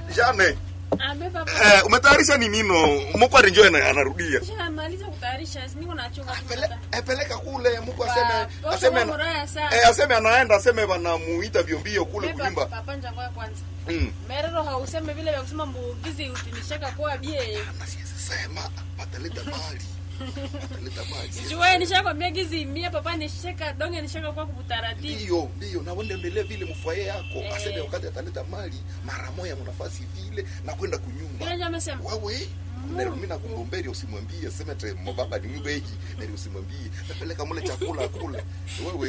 Jane, Ambe papa. eh, umetayarisha ni nino? Muko arinjoe na anarudia. Shamaliza kutayarisha, niko nachunga Pele, eh, peleka kule Mungu Pa- aseme posho aseme kwa muraya sana. eh, aseme anaenda aseme wanamuita vyombio kule Beba, kulimba. Papa njangwa kwanza. Mm. Merero hauseme vile vya kusema mbugizi utinishaka kwa bie. Na siwezi sema wataleta mali. Wataleta mali. Sijue nishakwambia gizi mia papa nishaka donge nishaka kwa kubutaratibu. Ndio, ndio na wende endelee vile mfwaye yako. Eh. Aseme wakati ataleta mali mara moja mnafasi vile na kwenda kunyumba. Ile njama sema. Wewe Nero mimi nakugomberi usimwambie sema te mbaba ni mbeji, nero usimwambie. Napeleka mule chakula kule. Wewe